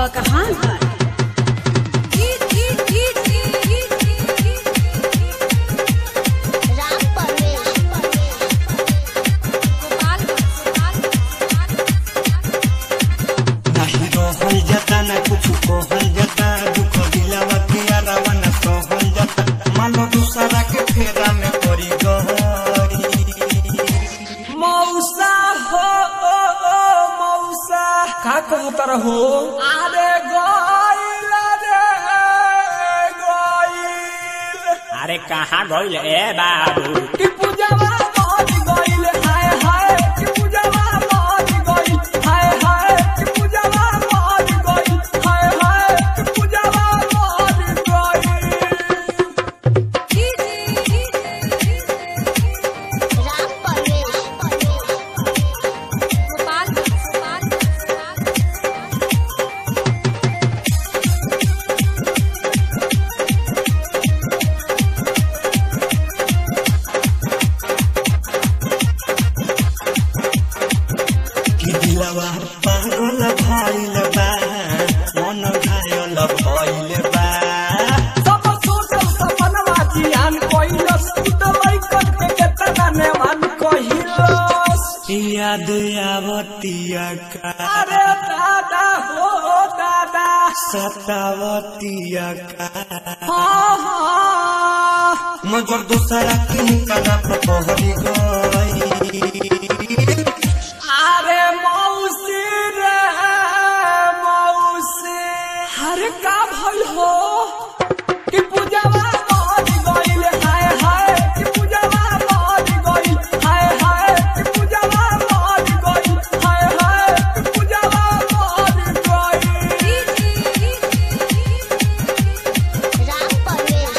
कहाँ घर राम परवेश नाही रहल जाता ना कुछ कहल जाता दुख दिलावा के अलावा ना सहल जाता मानो दूसरा के फेरा में पड़ी गहरी मौसा हो ओ, ओ, मौसा का कहत रहो अरे गइल रे गइल अरे कहाँ गइल ए बाबू कि पूजावा मर गइल हाय हाय कि पूजावा मर गइल हाय हाय कि पूजावा मर गइल हाय हाय कि पूजावा मर गइल राम परवेश कि दिलावा पागल भइल बा मन घायल भइल बा सब सोचल सपनवा जियान कइलस त लइकन के केतना नेवान कहिलस याद आवतिया का अरे दादा हो दादा सतावतिया का हाँ हाँ मगर दूसरा के निकाला पर पहरी गई अरे मौसी रे मौसी अरे का भइल हो कि पूजावा मर गइल हाय हाय कि पूजावा मर गइल हाय हाय कि पूजावा मर गइल हाय हाय कि पूजावा मर गइल राम परवेश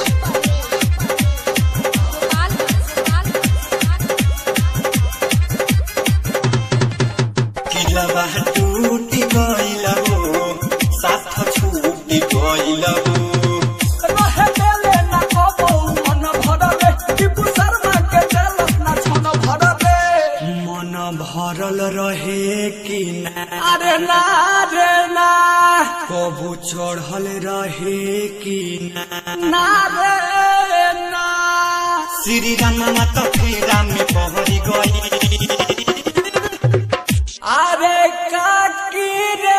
किलवा टूटी गइल हो साथ छूटी गइल हो रहे देले ना कबो मन भरले टिपू शर्मा के देलस ना छन भरले मन भरल रहे कि ना अरे ना रे ना कबू चढ़ल रहे कि ना ना रे ना श्री राम माता फेरा में पहरी गई अरे काकी रे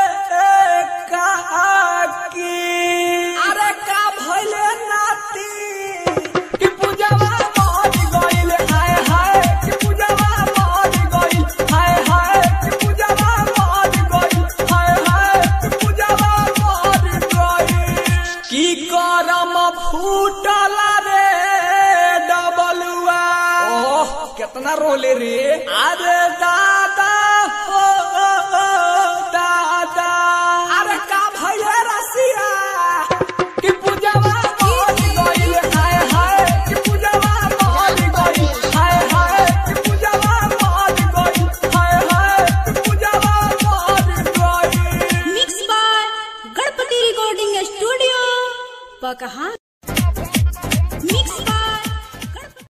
काकी अरे का भइले नाती कि पूजावा मर गइल हाय हाय कि पूजावा मर गइल हाय हाय कि पूजावा मर गइल हाय हाय कि पूजावा मर गइल की करम फूटल रे डबलुआ ओह कितना रोले रे अरे दा